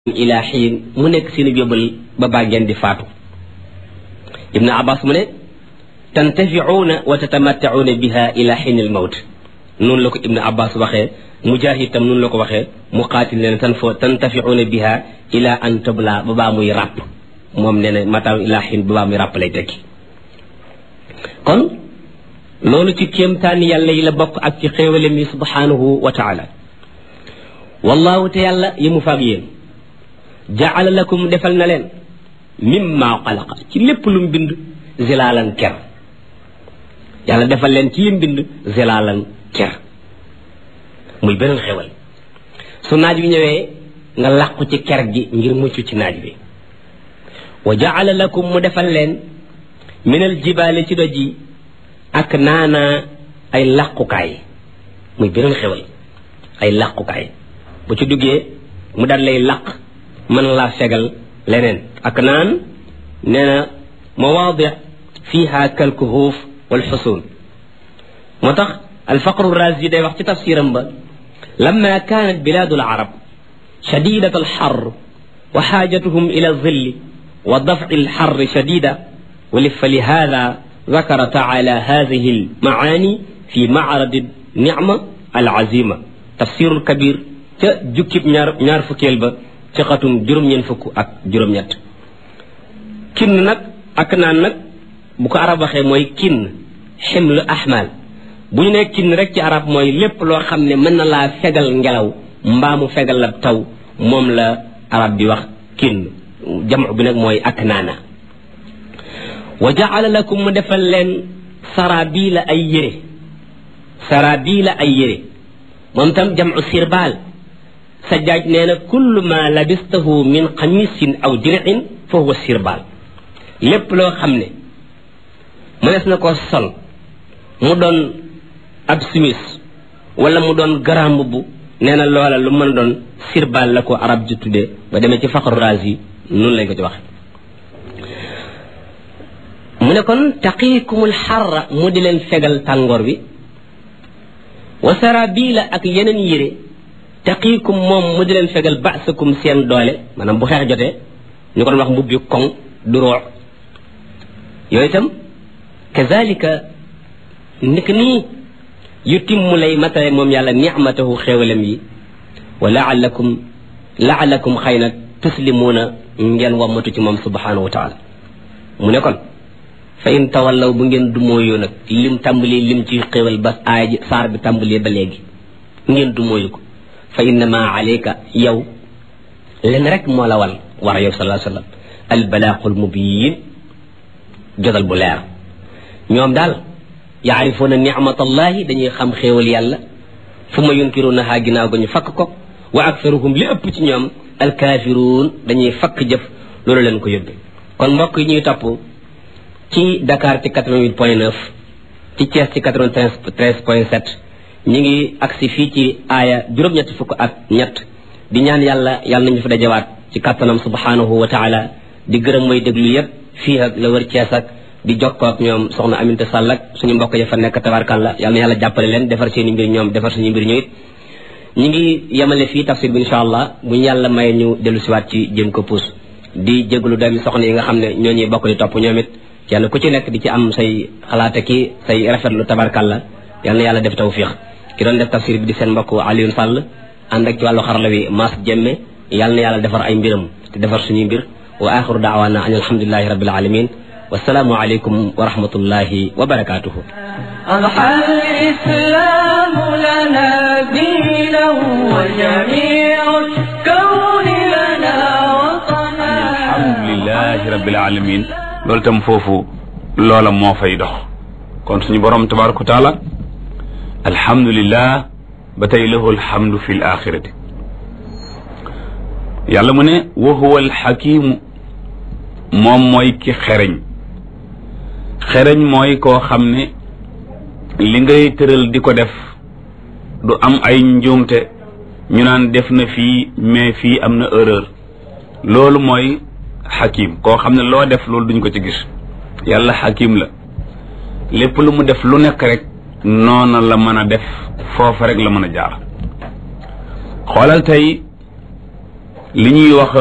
ila xiin mu nekk seen yóbbal ba baa ngeen di faatu ibnu abbas mu ne tantafiuuna wa tatamattacuuna biha ila xiin al mawt noonu la ko ibnu abbas waxee mujahid tam noonu la ko waxee muqaatil ne tan fo tantafiuuna biha ila an tabla ba baa muy ràpp moom nee na mataaw ila xiin ba baa muy ràpp lay tekki kon loolu ci kéemtaani yàlla yi la bokk ak ci xéewalem yi subhanahu wa taala wallahu te yàlla yi mu faag yéen jaala lakum defal na leen mimma xalaqa ci lépp lu mu bind zilaalan ker yàlla defal leen ci lim bind zilaalan ker muy beneen xewal su naaj bi ñëwee nga làqu ci ker gi ngir mucc ci naaj bi wa jaala lakum mu defal leen minal jibaale ci doj yi ak naana ay làqukaay muy beneen xewal ay làqukaay bu ci duggee mu daal lay làq mën laa fegal leneen ak naan nee na mawaadi fiha kalkuhuuf wal xusuun moo tax alfaqru razi day wax ci tafsiram ba lamma kaanat bilaadu alarab shadidat alxar wa xaajatuhum ila zilli wa dafci alxar shadida fa lihada ذكر تعالى هذه المعاني في معرض النعمة العزيمة تفسير الكبير جكب ñaar fukkeel ba ci xatum juróom-ñeent fukk ak juróom-ñett kinn nag ak naan nag bu ko arab waxee mooy kinn ximlu ahmal bu ñu nee kinn rek ci arab mooy lépp loo xam ne mën na laa fegal ngelaw mbaa mu fegal la taw moom la arab bi wax kinn jamu bi nag mooy ak naana wa jaala lakum mu defal leen sarabila ay yére sarabila ay yére moom tam jamu sirbaal sajjaaj nee na kullu ma labistahu min xamisin aw dir'in fa huwa sirbaal lépp loo xam ne mënees na ko sol mu doon ab simis wala mu doon garam mbubb nee na loola lu mën a doon sirbaal la ko arab ji tuddee ba demee ci faqru razi noonu lañ ko ci waxe mu ne kon taqiikumul xarra mu di leen fegal tàngoor bi wa sarabila ak yeneen yére taqiikum moom mu di leen fegal baasakum seen doole maanaam bu xeex jotee ñu ko doon wax mbubbi koŋ du roox yooyu itam kazalika nik nii yu timmu lay matale moom yàlla nicmatahu xéewalam yi wa laalakum laalakum xëy na tuslimuuna ngeen wammatu ci moom subhanahu wa taala mu ne kon fa in tawallaw bu ngeen dumóoyoo nag lim tàmbali lim ci xéewal ba aaya ji saar bi tàmbali ba léegi ngeen dumóoyu ko fa innama alayka yow len rek moo la wal war yow sallallahu alayhi wa sallam albalaaqul mubiin jotal bu leer ñoom daal yaarifuuna nicmatallahi dañuy xam xéewal yàlla fu ma yunkirunahaa ginnaaw ga ñu fakk ko wa aktaruhum li ëpp ci ñoom alkaafiruun dañuy fakk jëf loolu leen ko yóbbe kon mbokk yi ñuy topp ci Dakar ci 88 point 9 ci Thiès ci 93 point 7 ñi ngi agsi fii ci aaya juróom-ñetti fukk ak ñett di ñaan yàlla yàlla nañu fa dajawaat ci kàttanam subhanahu wa taala di gërëm mooy déglu yépp fii ak la wër Cees ak di jokkoo ak ñoom soxna Aminta Sall ak suñu mbokk ya fa nekk tabarkalla yàlla na yàlla jàppale leen defar seen i mbir ñoom defar suñu mbir ñu it ñi ngi yemale fii tafsir bi insha allah bu ñu yàlla maye ñu dellu siwaat ci jëm ko puus di jéglu doomi soxna yi nga xam ne ñoo ñuy bokk di topp ñoom it kenn ku ci nekk di ci am say xalaate ki say rafetlu tabarkalla yàlla na yàlla def tawfiq ki doon def tafsir bi di seen mbokk Alioune Sall ànd ak ci wàllu xarala wi Mass Jemme yàlla na yàlla defar ay mbiram te defar suñuy mbir wa axiru daawaana an alhamdulilahi rabbil alamin wasalaamu aleykum wa rahmatullahi wa barakatuhu أضحى الإسلام لنا دينا وجميع الكون لنا وطنا alhamdulilahi rabbil alamin loolu tam foofu loola moo fay dox kon suñu borom tabaraka wa taala alhamdulillah ba tey lahu alhamdu fi l axirati yàlla mu ne wa huwa alxakimu moom mooy ki xereñ xereñ mooy koo xam ne li ngay tëral di ko def du am ay njuumte ñu naan def na fii mais fii am na erreur loolu mooy xakim koo xam ne loo def loolu duñ ko ci gis yàlla xakim la lépp lu mu def lu nekk rek noona la mën a def foofa rek la mën a jaar xoolal tey li ñuy wax